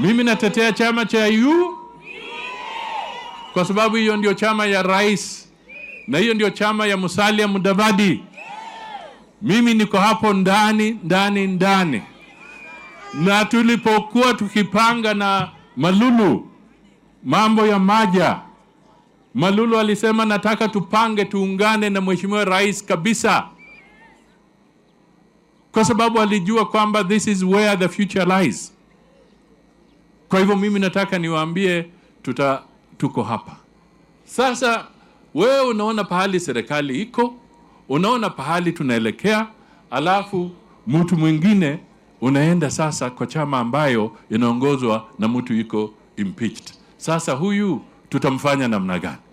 Mimi natetea chama cha U kwa sababu hiyo ndio chama ya rais na hiyo ndio chama ya Musalia Mudavadi. Mimi niko hapo ndani ndani ndani, na tulipokuwa tukipanga na Malulu mambo ya Maja, Malulu alisema nataka tupange tuungane na mheshimiwa rais kabisa, kwa sababu alijua kwamba this is where the future lies. Kwa hivyo mimi nataka niwaambie tuta tuko hapa sasa. Wewe unaona pahali serikali iko, unaona pahali tunaelekea, alafu mtu mwingine unaenda sasa kwa chama ambayo inaongozwa na mtu iko impeached. Sasa huyu tutamfanya namna gani?